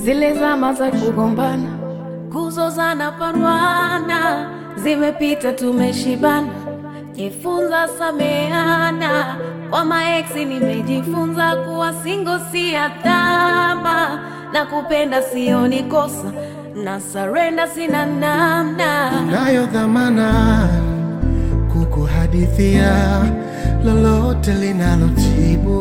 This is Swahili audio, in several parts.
zile zama za kugombana, kuzozana, parwana zimepita, tumeshibana. Jifunza sameana, kwa maeksi nimejifunza kuwa singo si adhama, na kupenda sioni kosa, na sarenda sina namna. nayo dhamana kukuhadithia lolote linalotibu.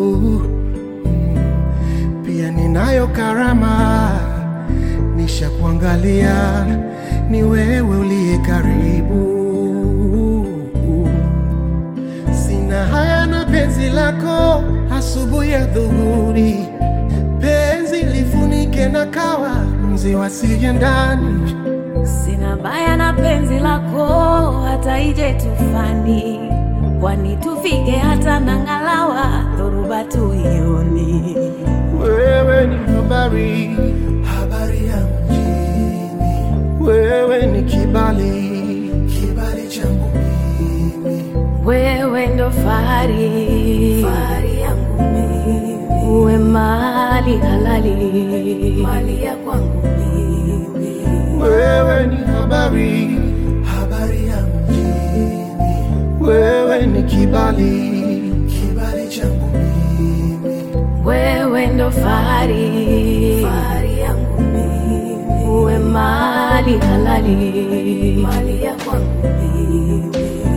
Mm, Pia ninayo karama nishakuangalia, ni wewe uliye karibu. Sina haya na penzi lako, asubuhi ya dhuhuri, penzi lifunike na kawa, mzi wasije ndani Sina baya na penzi lako, hata ije tufani, kwani tufike hata nang'alawa, dhoruba tuioni. Wewe ni habari, habari ya mjini. Wewe ni kibali, kibali changu mimi. Wewe ndo fahari, fahari yangu mimi. Uwe mali halali, mali ya kwangu mimi. Wewe ni habari, habari ya mjini. Wewe ni kibali, kibali changu mimi. Wewe ndo fahari, fahari yangu mimi. Uwe mali halali, mali ya kwangu mimi.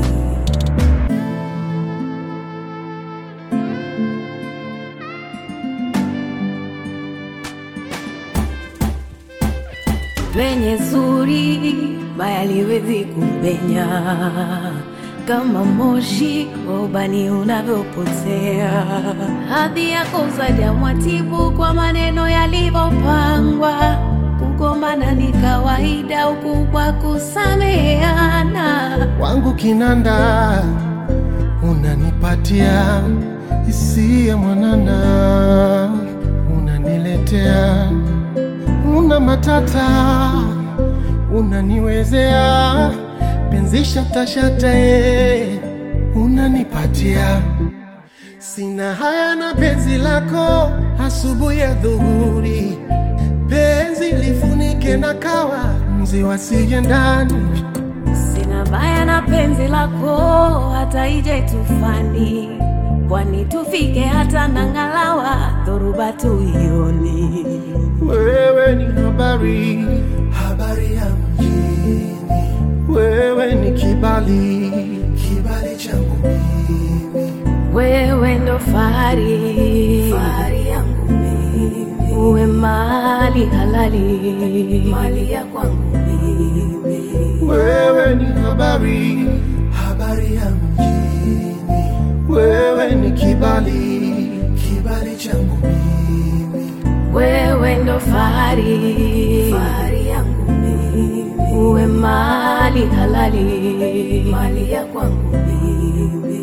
Lenye zuri baya liwezi kupenya, kama moshi wa ubani unavyopotea. Hadhi yako zaja mwatibu kwa maneno yalivyopangwa. Kugombana ni kawaida, ukubwa kusameheana. wangu kinanda unanipatia hisia mwanana, unaniletea una matata, unaniwezea penzi shatashata, eh, unanipatia sina haya na penzi lako, asubuhi ya dhuhuri, penzi lifunike na kawa, mzi wasije ndani Sina baya na penzi lako, hata ije tufani, kwani tufike hata nang'alawa, dhoruba tuioni. Wewe ni habari, habari ya mjini. Wewe ni kibali, kibali changu mimi. Wewe ndo fahari, fahari yangu mimi. Uwe mali halali, mali ya kwangu mimi. Wewe ni habari, habari ya mjini. Wewe ni kibali, kibali changu mimi. Wewe ndo fahari, fahari yangu mimi. Uwe mali halali, mali ya kwangu mimi.